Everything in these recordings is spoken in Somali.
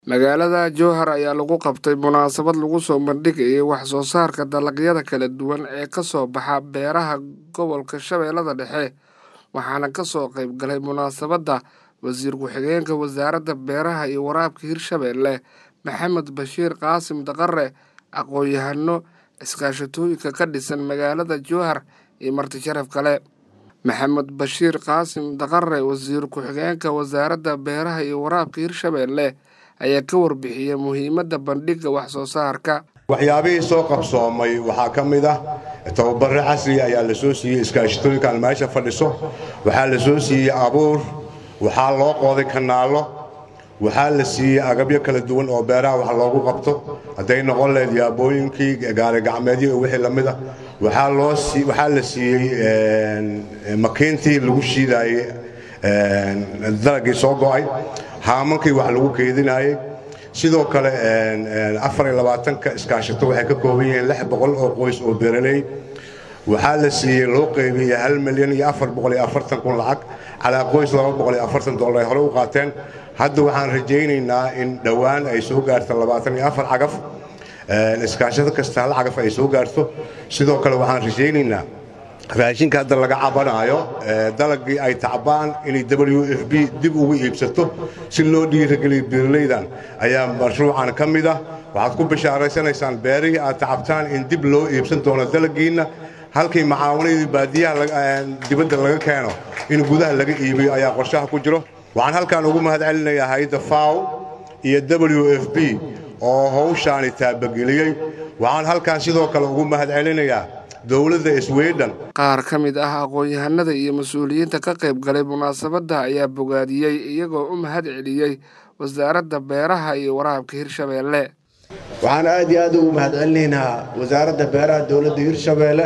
magaalada jowhar ayaa lagu qabtay munaasabad lagu soo bandhigayay wax soo saarka dalagyada kala duwan ee ka soo baxa beeraha gobolka shabeellada dhexe waxaana ka soo qayb galay munaasabadda wasiir ku-xigeenka wasaaradda beeraha iyo waraabka hirshabeelle maxamed bashiir qaasim daqare aqoon-yahano iskaashatooyinka ka dhisan magaalada jowhar iyo marti sharaf kale maxamed bashiir qaasim daqare wasiir ku-xigeenka wasaaradda beeraha iyo waraabka hirshabeelle ayaa ka warbixiyey muhiimadda bandhigga wax soo saarka waxyaabihii soo qabsoomay waxaa ka mid ah tababare casriga ayaa la soo siiyey iskaashatooyinkaan meesha fadhiso waxaa la soo siiyey abuur waxaa loo qooday kanaallo waxaa la siiyey agabyo kala duwan oo beeraha wax loogu qabto hadday noqon lahayd yaabooyinkii gaarigacmeedyo iyo wixii lamid ah waxaa la siiyey makiintii lagu shiidaayey dalagii soo go'ay haamankii wax lagu keedinaayey sidoo kale afariyolabaatanka iskaashato waxay ka kooban yihiin lix boqol oo qoys oo beeraley waxaa la siiyey loo qaybiyey hal milyan iyo afar boqol iyo afartan kun lacag calaa qoys laba boqol iyo afartan dollar ay hore u qaateen hadda waxaan rajaynaynaa in dhowaan ay soo gaarto labaatan iyo afar cagaf iskaashato kasta hal cagaf ay soo gaarto sidoo kale waxaan rajaynaynaa raashinka hadda laga cabanaayo dalagii ay tacbaan inay w f b dib ugu iibsato si loo dhiirageliyo beeraleydan ayaa mashruucan ka mid ah waxaad ku bishaaraysanaysaan beerihii aad tacabtaan in dib loo iibsan doono dalagiinna halkii macaawanadii baadiyaha dibadda laga keeno in gudaha laga iibiyo ayaa qorshaha ku jiro waxaan halkan ugu mahad celinayaa hay-adda faw iyo w f b oo hawshaani taabageliyey waxaan halkan sidoo kale ugu mahad celinayaa dowladda sweden qaar ka mid ah aqoon-yahanada iyo mas-uuliyiinta ka qayb galay munaasabadda ayaa bogaadiyey iyagoo u mahad celiyey wasaaradda beeraha iyo waraabka hirshabeelle waxaan aad iyo aad ugu mahad celinaynaa wasaaradda beeraha dowladda hirshabeelle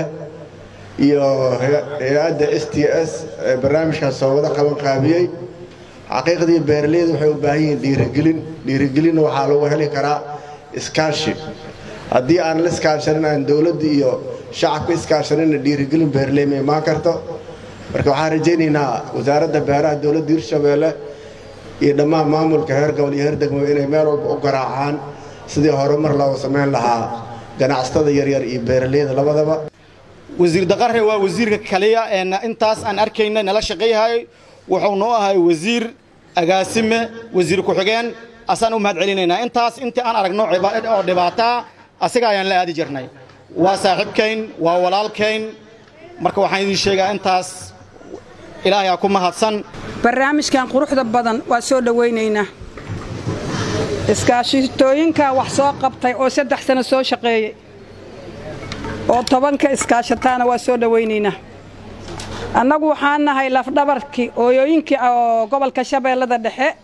iyo hay-adda s t s ee barnaamijkaas soo wada qaban qaabiyey xaqiiqdii beeraleyda waxay u baahan yihiin dhiirigelin dhiirigelinna waxaa lagu heli karaa iskaashi haddii aan la iskaashanin aan dowladda iyo shacabka iskaashanina dhiirigelin beeraley ma imaan karto marka waxaan rajaynaynaa wasaaradda beeraha dowladda hirshabeelle iyo dhammaan maamulka heer gobol iyo heer degmo inay meel walba u garaacaan sidii horumar looga samayn lahaa ganacsatada yaryar iyo beeraleyda labadaba wasiir daqare waa wasiirka kaliya ee intaas aan arkayna nala shaqayhay wuxuu noo ahay wasiir agaasime wasiir ku-xigeen asaan u mahad celinaynaa intaas intii aan aragno oo dhibaataa asiga ayaan la aadi jirnay waa saaxiibkayn waa walaalkayn marka waxaan idiin sheegaa intaas ilaahayaa ku mahadsan barnaamijkan quruxda badan waa soo dhowaynaynaa iskaashatooyinkaa wax soo qabtay oo saddex sano soo shaqeeyey oo tobanka iskaashataana waa soo dhowaynaynaa annagu waxaan nahay lafdhabarkii ooyooyinkii oo gobolka shabeellada dhexe